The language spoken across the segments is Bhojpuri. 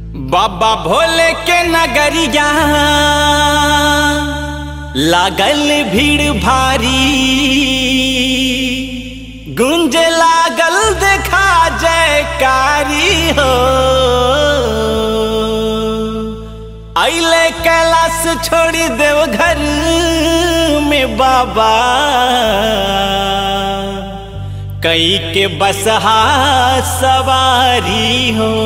बाबा भोले के नगरिया लागल भीड़ भारी गुंज लागल देखा जयकारी हो अले कैलाश छोड़ी देव घर में बाबा कई के बसहा सवारी हो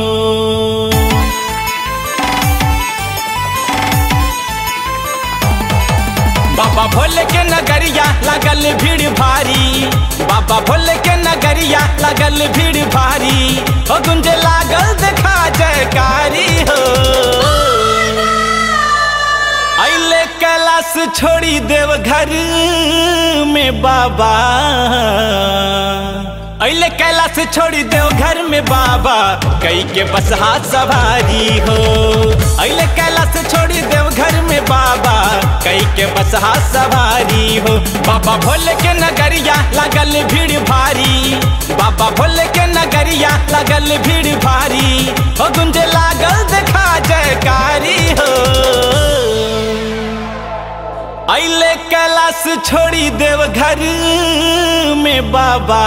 बाबा भोले के नगरिया लगल भीड़ भारी बाबा भोले के नगरिया लगल भीड़ भारी हो गुंज लागल देखा जयकारी हो अले कैलाश छोड़ी देव घर में बाबा अले कैलाश छोड़ी देव घर में बाबा कई के बसहा सवारी हो अले कैलाश छोड़ी देव घर में बाबा कई के बसहा सवारी हो बाबा भोले के नगरिया लगल भीड़ भारी बाबा भोले के नगरिया लगल भीड़ भारी हो गुंज लागल देखा जयकारी हो अले कैलाश छोड़ी देव घर में बाबा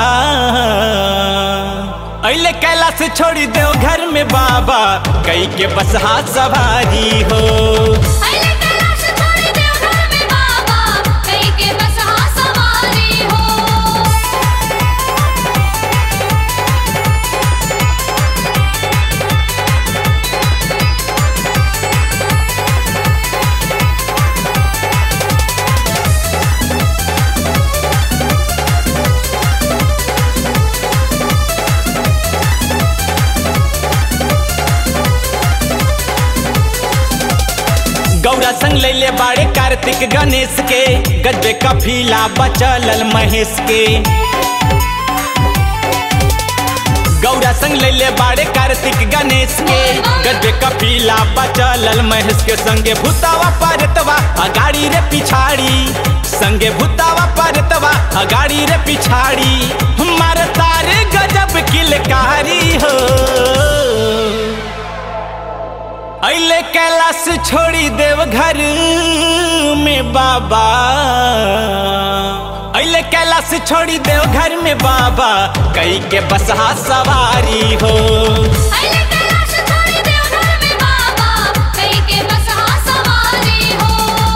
अले कैलाश छोड़ी देव घर में बाबा कई के बसहा सवारी हो अइले कैलाश छोड़ी देव घर में बाबा कई के बसहा सवारी हो गौरा संग लैले बाड़े कार्तिक गणेश के गजबे कफीला बचलल महेश के गौरा संग लैले बाड़े कार्तिक गणेश के गजबे कफीला बचलल महेश के संगे भूतावा पारतवा अगाड़ी रे पिछाड़ी संगे भूतावा पारतवा अगाड़ी रे पिछाड़ी मार तारे गजब किलकारी हो अले कैलाश छोड़ी देव घर में बाबा अले कैलाश छोड़ी देव घर में बाबा कई के बसहा सवारी हो अइले कैलाश छोड़ी देव घर में बाबा कई के बसहा सवारी हो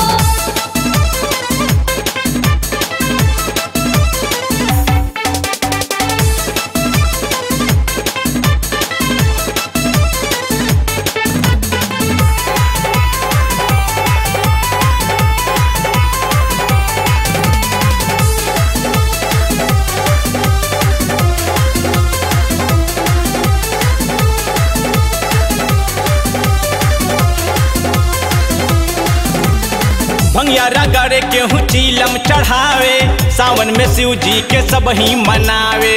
भंगिया रगड़े केहू चीलम चढ़ावे सावन में शिव जी के सब ही मनावे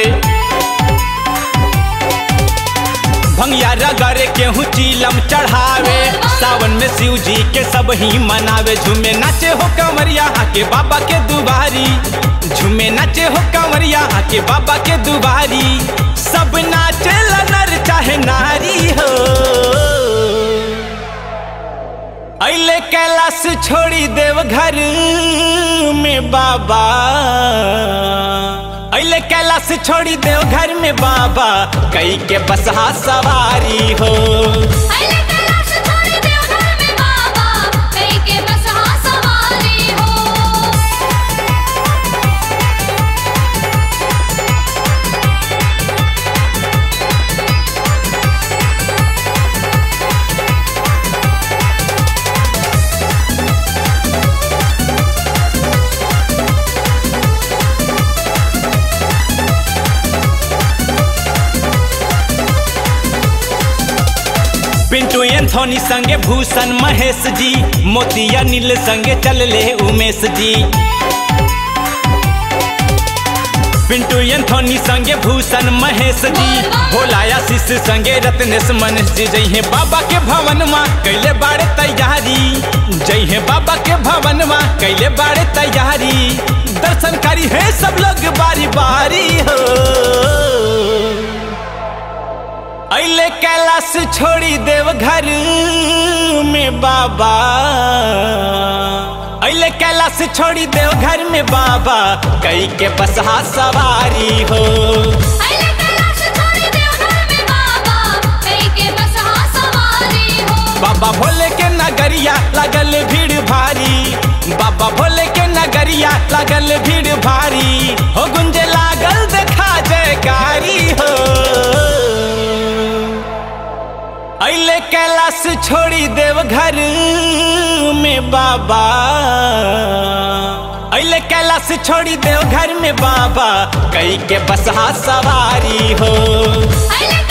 भंगिया रगड़े केहू चीलम चढ़ावे सावन में शिव जी के सब ही मनावे झूमे नाचे हो कंवरिया आके बाबा के दुबारी झूमे नाचे हो कंवरिया आके बाबा के दुबारी सब नाचे नर चाहे नारी हो अले कैलाश छोड़ी देव घर में बाबा अले कैलाश छोड़ी देव घर में बाबा कई के बसहा सवारी हो अइले कैलाश छोड़ी देव घर में बाबा कई के बसहा सवारी हो पिंटू एंथोनी संगे भूषण महेश जी मोतिया नील संगे चलले उमेश जी पिंटू एंथोनी संगे भूषण महेश जी भोला आशीष संगे रत्नेश मनीष जी जइहे बाबा के भवन माँ कैले बाड़े तैयारी जइहे बाबा के भवन माँ कैले बाड़े तैयारी दर्शन करी है सब लोग बारी बारी हो अले कैलाश छोड़ी देव घर में बाबा अले कैलाश छोड़ी देव घर में बाबा कई के बसहा सवारी हो अइले कैलाश छोड़ी देवघर में बाबा कई के बसहा सवारी हो बाबा भोले के नगरिया लगल भीड़ भारी बाबा भोले के नगरिया लगल भीड़ भारी हो गुंजे लागल देखा जयकारी हो अले कैलाश छोड़ी देव घर में बाबा अले कैलाश छोड़ी देव घर में बाबा कई के बसहा सवारी हो अइले